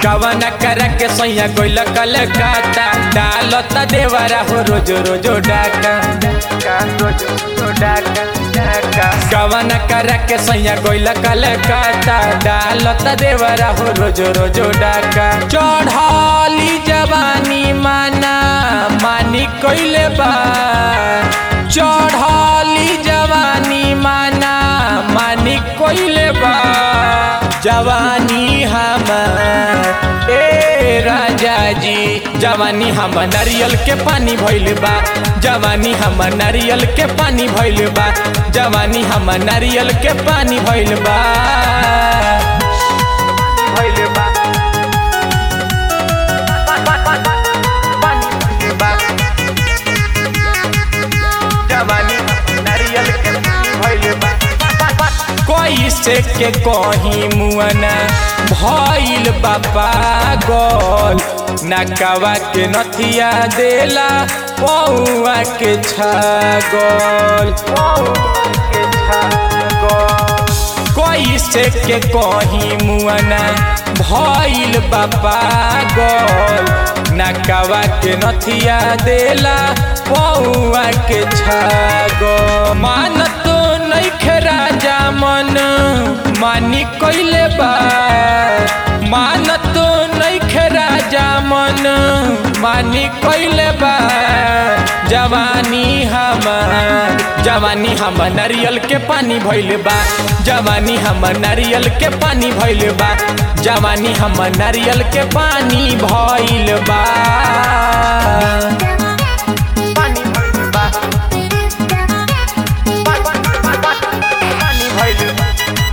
कवन कर के सैया गोइल कलकत्ता डालता देवरा हो रोज रोज डाका कवन कर के सैया गोइल कलकत्ता डालता देवरा हो रोज रोज डाका चढ़ली जवानी माना मानी कोइले बा चढ़ली जवानी माना मानी कोइले बा जवानी हमर ए राजा जी जवानी हम नारियल के पानी भइल बा जवानी हम नारियल के पानी भइल बा जवानी हम नारियल के पानी भइल बा भइल बा जवानी नारियल के भइल बा कैसे के कहीं मुअना भइल बाबा गल नकावा के नथिया देला पौआ के छागल कैसे के कहीं मुअना भइल बाबा गल नकावा के नथिया देला पौआ के छागो मानत नैखे राजा मन मानी कैले बा मानत नैखे राजा मन मानी कैले बा जवानी हमर जवानी हम नारियल के पानी भइल बा जवानी हम नारियल के पानी भइल बा जवानी हम नारियल के पानी भइल बा पानी भइल बा पानी भइल बा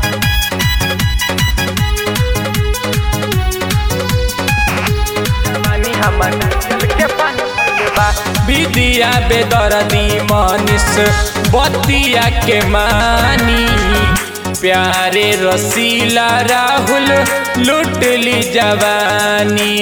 जवानी हम नारियल के पानी भइल बा विदिया बेदरदी मनीष बतिया के मानी प्यारे रसीला राहुल लुट ली जवानी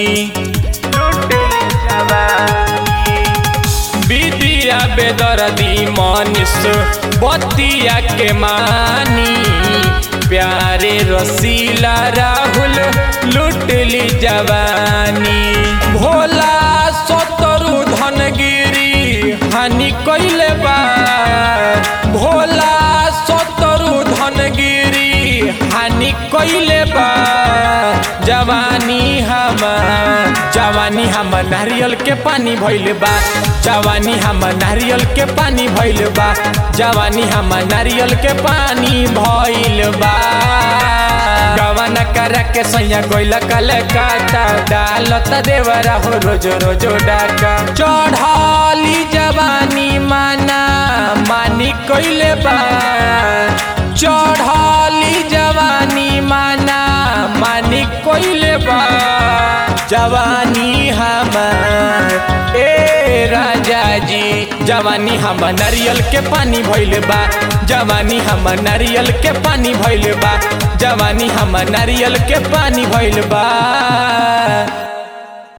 विदिया बेदरदी मनीष बतिया के मानी प्यारे रसीला राहुल लुट ली जवानी भोला सतरु धनगिरी हानि कैले बा भोला सतरु धनगिरी हानि कैले बा जवानी हम जवानी हम नारियल के पानी भइल बा जवानी हम नारियल के पानी भइल बा जवानी हम नारियल के पानी भइल बा गवन कर के सैया गोइल कलकत्ता डालत देवरा हो रोज रोज डाका चढ़ली जवानी माना मानी कोइले बा चढ़ली जवानी माना मानी कोइले बा जवानी हमर ए राजा जी जवानी हम नारियल के पानी भइल बा जवानी हम नारियल के पानी भइल बा जवानी हम नारियल के पानी भइल बा